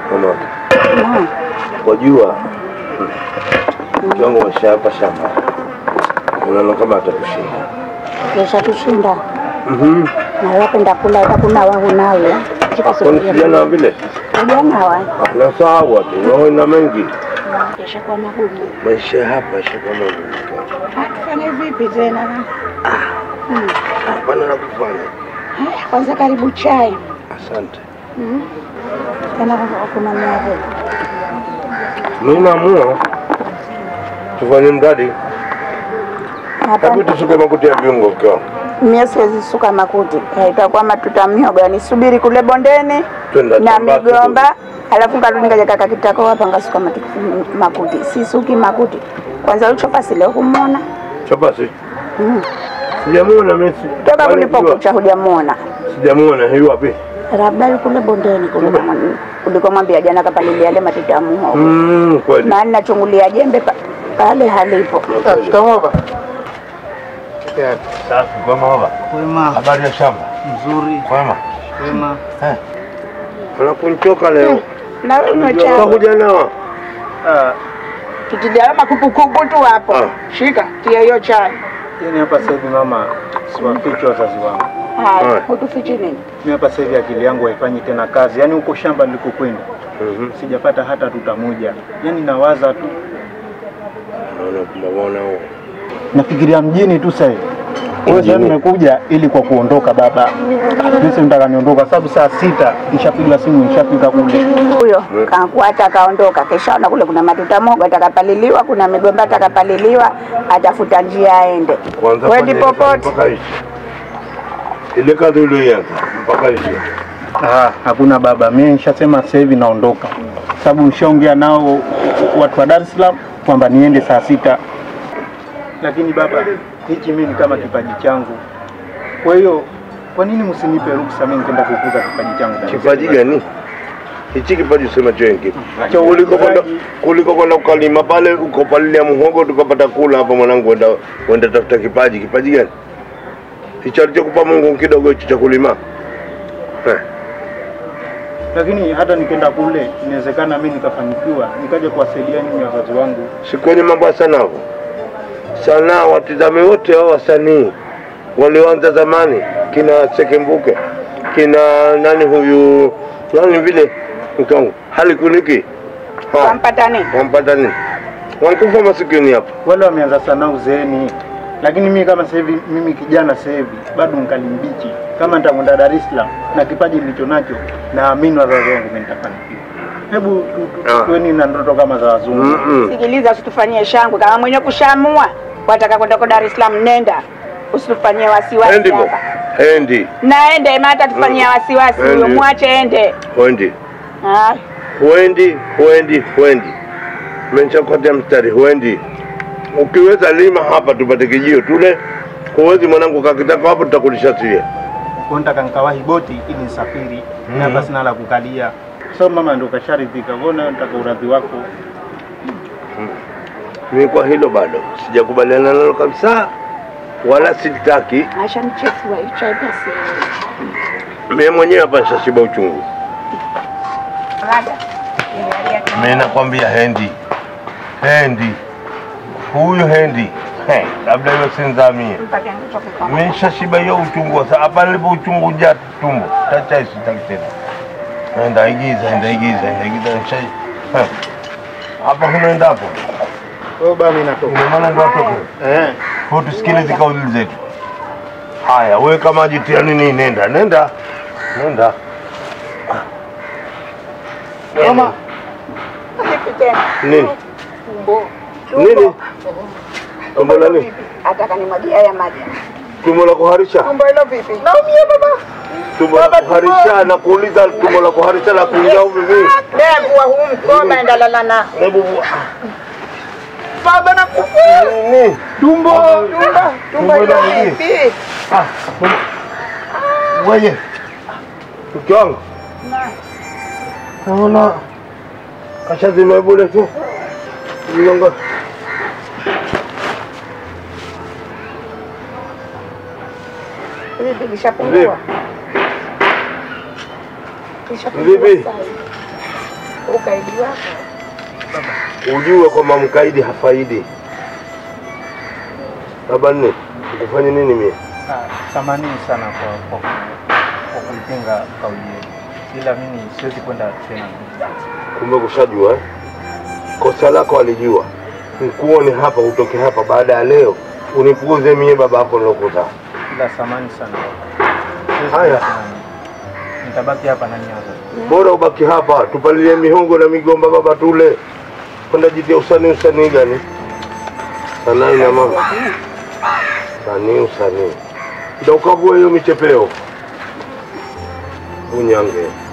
Mama, Naam. wajua kiwango maisha hapa shamba, unaona kama atatushinda. Kesha tushinda. Mhm. Na wapenda kula hakuna wangu nawe. Chika Kwani kijana vile Kijana wa. nasahau tu, naona mengi Kesha kwa magumu. maisha hapa yashakuwa magumu. Tufanye vipi tena? Hapana la kufanya. Haya, Kwanza karibu chai. Asante. Mhm. Tena kuna mwavu. Mimi naamua tufanye mradi, Hapa hebu tusuke makuti ya viungo kwa mimi siwezi suka makuti. Eh, Itakuwa matuta miogo, nisubiri kule bondeni Twenda na shamba migomba, alafu nkarudi ngaja kaka kitako hapa ngasuka matu- makuti. Sisuki makuti. Kwanza ulichopa leo kumwona. chapasi. Mm. Sijamuona mimi. Toka Kwani kulipokucha hujamuona. Sijamuona hiyo wapi? Labda yuko kule bondeni kuliko mwan- kuliko mwambia jana kapalilia yale matuta ya muhogo. Mm, kweli. Na nachungulia jembe pa- pale halipo. Shikamoo baba. Safi, kwema baba. Wema. Habari ya shamba? Mzuri. Kwema. Wema. Unakunchoka leo. Na unywe chai. Utakuja nawa. Ah, Tutilia makupukupu tu hapo. Ah. Shika, tia hiyo chai. yani hapa sasa hivi mama, siwafichi wazazi wangu. Haya, Haya. utufichi nini? Mimi hapa sasa hivi akili yangu haifanyi tena kazi. Yaani huko shamba nilikokwenda Mhm. sijapata hata tuta moja. Yaani nawaza tu. Naona kumwona huo. Nafikiria mjini tu sasa hivi. Wewe sasa Mjini? nimekuja ili kwa kuondoka baba. Mimi si nataka niondoka sababu saa sita nishapiga simu nishafika kule. Huyo kakuata akaondoka, keshaona kule kuna matuta mogo atakapaliliwa, kuna migomba atakapaliliwa, atafuta njia aende. Kwanza Wendi fanya ile kazi popote. mpaka ishi. Ile kazi uliyoanza mpaka ishi. Ah, hakuna baba, mimi nishasema sasa hivi naondoka, sababu nishaongea nao watu wa Dar es Salaam kwamba niende saa sita, lakini baba, hichi mimi ni kama kipaji changu. Kwa hiyo kwa nini msinipe ruksa mimi kwenda kukuza kipaji changu? Dar es Kipaji Salaam? gani? Hichi kipaji usema chengi. Cha Kuliko kwenda uigizaji. kuliko kwenda ukalima pale ukopalilia muhogo tukapata kula hapa mwanangu wenda wenda tafuta kipaji. Kipaji gani? Hicho alichokupa Mungu kidogo hicho cha kulima. Eh. Lakini hata nikienda kule inawezekana mimi nikafanikiwa nikaja kuwasaidia nyinyi wazazi wangu. si kwenye mambo ya sanaa hapo. Sanaa watizame wote hao wasanii walioanza zamani, kina Sekembuke, kina nani huyu nani vile mkangu halikuniki Wampata nini? wampata nini? Wankufa masikini hapo. Wale wameanza sanaa uzeeni, lakini mimi kama sasa hivi, mimi kijana sasa hivi bado ngali mbichi. Kama nitakwenda Dar es Salaam na kipaji nilicho nacho, naamini wazazi wangu mimi nitafanikiwa. Hebu tu- tu- Ah. tuweni na ndoto kama za wazungu. Mm-mm. Sikiliza, usitufanyie shangwe. Kama mwenye kushamua wataka kwenda kwa Dar es Salaam, nenda, usitufanyie wasiwasi Hendi bo. hapa. Hendi. Naende maana atatufanyia wasiwasi huyo, Hendi. mwache ende. Hendi. Ah, Huendi, huendi, huendi. Menchakotea mstari, huendi. Ukiweza lima hapa tupate kijio tule. Huwezi mwanangu kakitaka hapo tutakulisha sie. Kwa nataka nikawahi boti ili nisafiri, na hapa sina la kukalia. So mama ndo kasharidhika, mbona nataka uradhi wako. Mimi kwa hilo bado sijakubaliana nalo kabisa, wala sitaki. acha nichefua hicho basi. Mimi mwenyewe hapa nishashiba uchungu. Mimi nakwambia Hendi, Hendi huyu Hendi He, labda hiyo sinzamie. Mpaka nitoke kwa Mimi nishashiba hiyo uchungu sasa. Hapa nilipo uchungu ja tumbo tacha sitaki tena. Nenda igiza, nenda igiza, nenda igiza nishai. He. Hapa hunaenda hapo. Kwa baba mimi natoka. Ina maana ndo atoke. Eh. Kwa tusikilize kauli zetu. Haya, wewe kama jitia nini, nenda nenda nenda. Mama, Vipi tena? Nini Tumbo. nini? Tumbo la nini? Ataka nimwagie haya maji. Tumbo la kuharisha? Tumbo hilo vipi? Naumia baba. Tumbo la kuharisha na kuuliza tumbo la kuharisha la kuingia huko vipi? Devu wa huu mkoma endalala na. Hebu Baba nakufa. nini? tumbo. Tumbo, tumbo hilo la nini? vipi? Ah, wewe. Mke wangu. Naona kashazima bure tu. Mlongo. Vipi kishapungua? Kishapungua Vipi? sasa. ukaidi wako ujue kwamba mkaidi hafaidi. Baba nne, ukufanye nini mie? Ah, Samanini sana kwa kwa kwa kuipinga kauli yenu, ila mimi siwezi kwenda tena. Kumbe kushajua eh? Kosa lako alijua, nikuone hapa, utoke hapa baada ya leo unipuuze mie baba yako nilokuzaa. Ila samani sana baba. Siwezi Haya. kwenda tena. Nitabaki hapa na nyinyi wazazi. Bora ubaki hapa, tupalilie mihongo na migomba baba, tule kwenda jitia usanii. Usanii gani? Sanaa ina mama, sanii usanii, ndio ukavua hiyo michepeo unyange